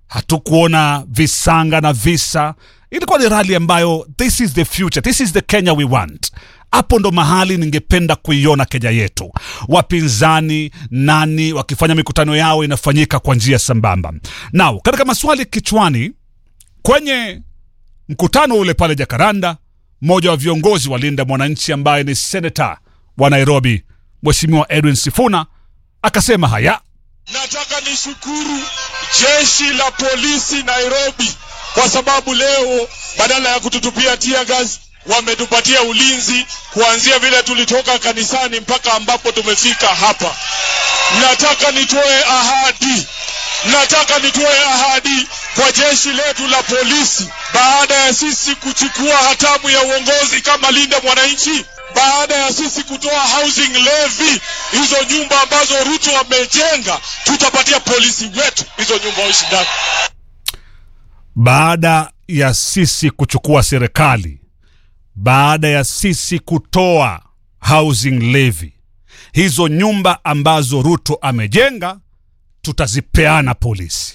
hatukuona visanga na visa. Ilikuwa ni rali ambayo this is the future, this is the Kenya we want. Hapo ndo mahali ningependa kuiona Kenya yetu, wapinzani nani wakifanya mikutano yao inafanyika kwa njia sambamba. Now, katika maswali kichwani kwenye mkutano ule pale Jakaranda, mmoja wa viongozi wa Linda Mwananchi ambaye ni senata wa Nairobi, Mheshimiwa Edwin Sifuna akasema haya. Nataka nishukuru jeshi la polisi Nairobi kwa sababu leo badala ya kututupia tear gas wametupatia ulinzi kuanzia vile tulitoka kanisani mpaka ambapo tumefika hapa. Nataka nitoe ahadi, nataka nitoe ahadi kwa jeshi letu la polisi, baada ya sisi kuchukua hatamu ya uongozi kama Linda Mwananchi, baada ya sisi kutoa housing levy, hizo nyumba ambazo Ruto amejenga, tutapatia polisi wetu hizo nyumba waishi ndani. baada ya sisi kuchukua serikali, baada ya sisi kutoa housing levy, hizo nyumba ambazo Ruto amejenga tutazipeana polisi.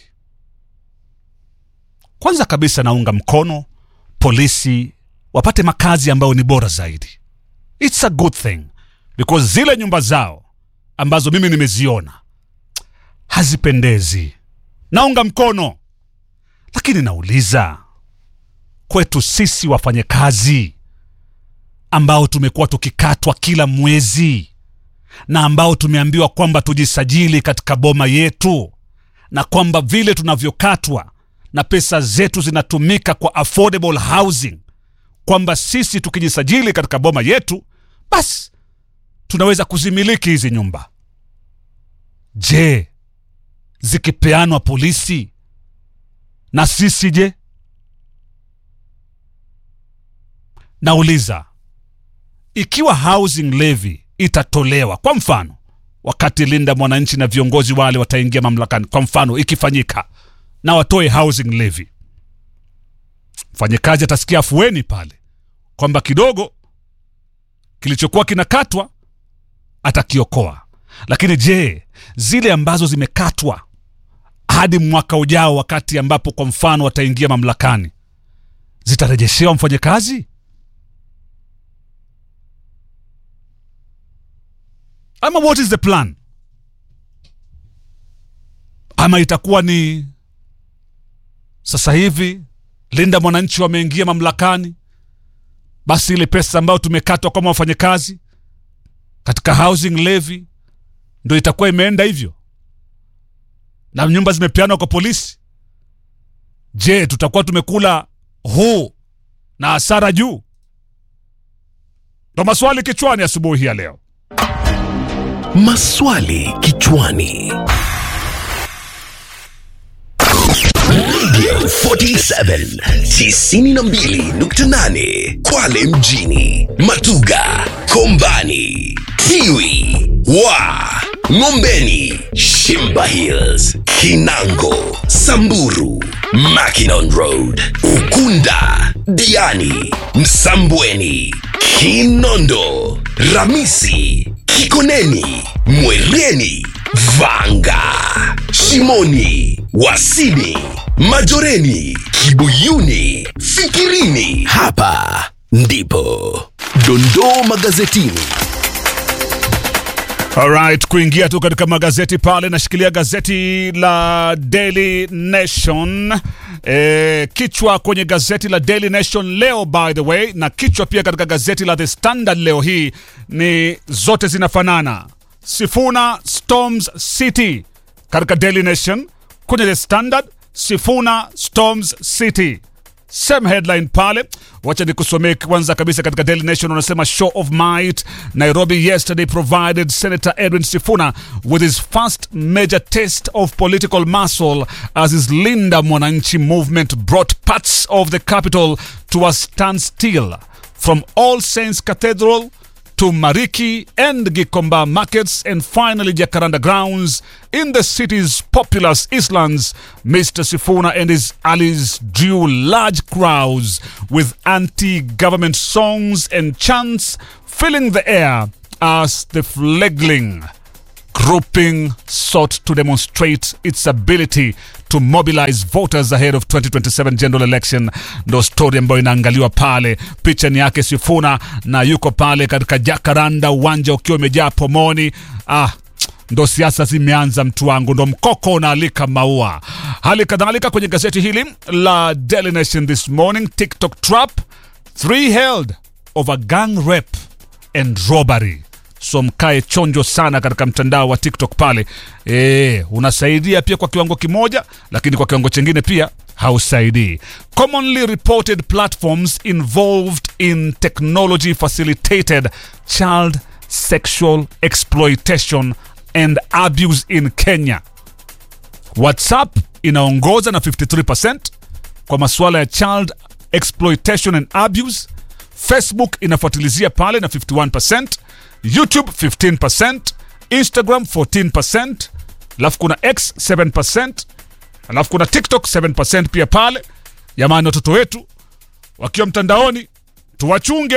Kwanza kabisa, naunga mkono polisi wapate makazi ambayo ni bora zaidi. It's a good thing because zile nyumba zao ambazo mimi nimeziona hazipendezi. Naunga mkono lakini nauliza kwetu sisi wafanyakazi ambao tumekuwa tukikatwa kila mwezi na ambao tumeambiwa kwamba tujisajili katika boma yetu na kwamba vile tunavyokatwa na pesa zetu zinatumika kwa affordable housing, kwamba sisi tukijisajili katika boma yetu basi tunaweza kuzimiliki hizi nyumba. Je, zikipeanwa polisi na sisi je? Nauliza, ikiwa housing levy itatolewa, kwa mfano wakati Linda Mwananchi na viongozi wale wataingia mamlakani, kwa mfano ikifanyika na watoe housing levy, mfanyakazi atasikia afueni pale kwamba kidogo kilichokuwa kinakatwa atakiokoa. Lakini je, zile ambazo zimekatwa hadi mwaka ujao, wakati ambapo kwa mfano wataingia mamlakani, zitarejeshewa mfanyakazi ama what is the plan? Ama itakuwa ni sasa hivi Linda Mwananchi wameingia mamlakani, basi ile pesa ambayo tumekatwa kama wafanyakazi katika housing levy ndo itakuwa imeenda hivyo na nyumba zimepeanwa kwa polisi. Je, tutakuwa tumekula huu na hasara juu? Ndo maswali kichwani asubuhi hii ya leo. Maswali kichwani. Radio 47 92.8 Kwale mjini, Matuga, Kombani, Tiwi, wa Ngombeni, Shimba Hills, Kinango, Samburu, Mackinon Road, Ukunda, Diani, Msambweni, Kinondo, Ramisi, Kikoneni, Mwereni, Vanga, Shimoni, Wasini, Majoreni, Kibuyuni, Fikirini. Hapa ndipo dondoo magazetini. Alright, kuingia tu katika magazeti pale, nashikilia gazeti la Daily Nation. E, kichwa kwenye gazeti la Daily Nation leo by the way, na kichwa pia katika gazeti la The Standard leo hii ni zote zinafanana. Sifuna storms City katika Daily Nation, kwenye The Standard Sifuna storms City same headline pale. Wacha nikusomee kwanza kabisa katika Daily Nation, wanasema show of might. Nairobi yesterday provided Senator Edwin Sifuna with his first major test of political muscle as his Linda Mwananchi movement brought parts of the capital to a standstill from All Saints Cathedral to Mariki and Gikomba markets and finally Jacaranda grounds in the city's populous Eastlands. Mr. Sifuna and his allies drew large crowds with anti-government songs and chants filling the air as the fledgling grouping sought to demonstrate its ability to to mobilize voters ahead of 2027 general election, ndo story ambayo inaangaliwa pale. Picha ni yake Sifuna na yuko pale katika Jakaranda, uwanja ukiwa umejaa pomoni. Ah, ndo siasa zimeanza mtu wangu, ndo mkoko unaalika maua. Hali kadhalika kwenye gazeti hili la Daily Nation this morning, TikTok trap three held over gang rape and robbery. So mkae chonjo sana katika mtandao wa TikTok pale. E, unasaidia pia kwa kiwango kimoja, lakini kwa kiwango chingine pia hausaidii. Commonly reported platforms involved in technology facilitated child sexual exploitation and abuse in Kenya. WhatsApp inaongoza na 53% kwa masuala ya child exploitation and abuse. Facebook inafuatilizia pale na 51%, YouTube 15%, Instagram 14%, alafu kuna X 7%, alafu kuna TikTok 7% pia pale. Jamani, watoto wetu wakiwa mtandaoni tuwachunge,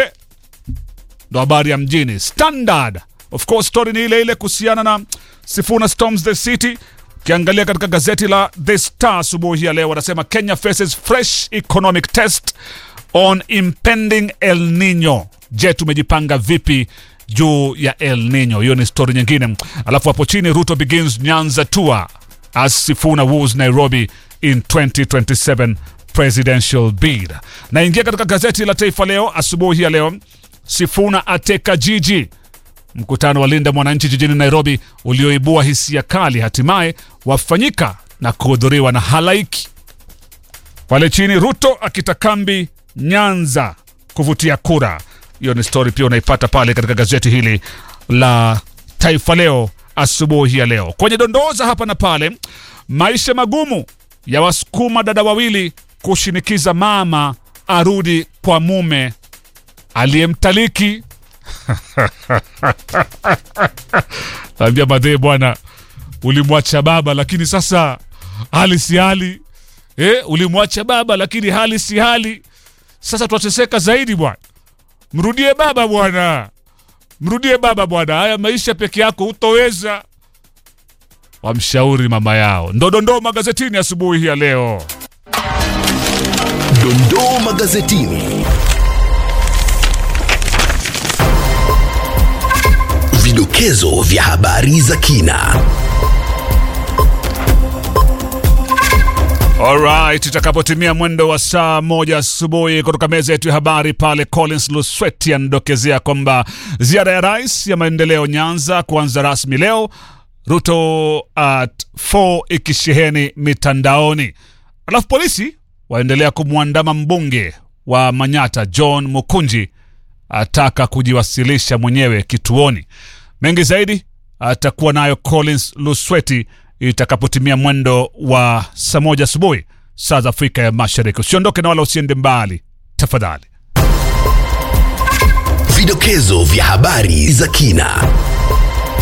ndo habari ya mjini. Standard of course, story ni ile ile kuhusiana na Sifuna storms the city. Ukiangalia katika gazeti la The Star asubuhi ya leo, wanasema Kenya faces fresh economic test on impending El Nino. Je, tumejipanga vipi juu ya El Nino? Hiyo ni story nyingine. Alafu hapo chini, Ruto begins Nyanza tour as Sifuna woos Nairobi in 2027 presidential bid. Naingia katika gazeti la Taifa Leo asubuhi ya leo, Sifuna ateka jiji Mkutano wa Linda Mwananchi jijini Nairobi ulioibua hisia kali hatimaye wafanyika na kuhudhuriwa na halaiki. Pale chini, Ruto akita kambi Nyanza kuvutia kura. Hiyo ni stori pia unaipata pale katika gazeti hili la Taifa Leo asubuhi ya leo. Kwenye dondoza hapa na pale, maisha magumu ya wasukuma dada wawili kushinikiza mama arudi kwa mume aliyemtaliki Ambia madhee bwana, ulimwacha baba lakini sasa hali si hali eh, ulimwacha baba lakini hali si hali. Sasa twateseka zaidi bwana, mrudie baba bwana, mrudie baba bwana. Haya maisha peke yako hutoweza. Wamshauri mama yao. Ndo dondoo magazetini asubuhi ya leo. Dondoo magazetini. Vidokezo vya habari za kina. Alright, itakapotimia mwendo wa saa moja asubuhi kutoka meza yetu ya habari pale, Collins Lusweti anadokezea kwamba ziara ya rais ya maendeleo Nyanza kuanza rasmi leo, Ruto at 4 ikisheheni mitandaoni. Alafu polisi waendelea kumwandama mbunge wa Manyata John Mukunji ataka kujiwasilisha mwenyewe kituoni. Mengi zaidi atakuwa nayo Collins Lusweti itakapotimia mwendo wa saa moja asubuhi saa za Afrika ya Mashariki. Usiondoke na wala usiende mbali tafadhali. Vidokezo vya habari za kina.